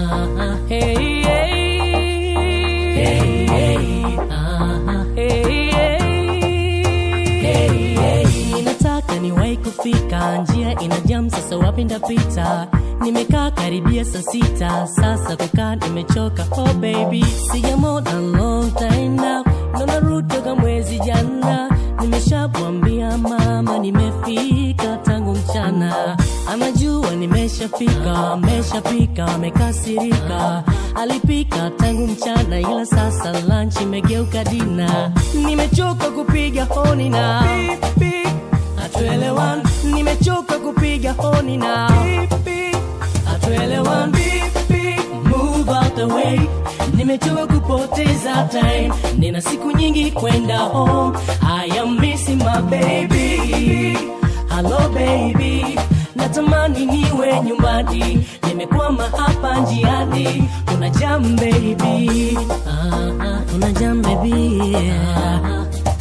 ah, hey, hey. Hey, hey. Ah, hey, hey. Hey, hey. Nataka niwahi kufika, njia ina jam, sasa wapi ndapita? Nimekaa karibia saa sita, sasa kukaa nimechoka. Oh baby, sijamona long time now, naona route toka mwezi jana. Nimeshamwambia mama nimefika tangu mchana, anajua nimeshafika, ameshapika, amekasirika. Alipika tangu mchana, ila sasa lunch imegeuka dina. Nimechoka kupiga honi na hatuelewani, nimechoka kupiga honi na hatuelewani. Move out the way, nimechoka kupoteza time, nina siku nyingi kwenda home. I am missing my baby, hello baby, natamani niwe nyumbani, nimekwama hapa njiani, kuna jam baby, ah, ah, kuna jam baby, ah,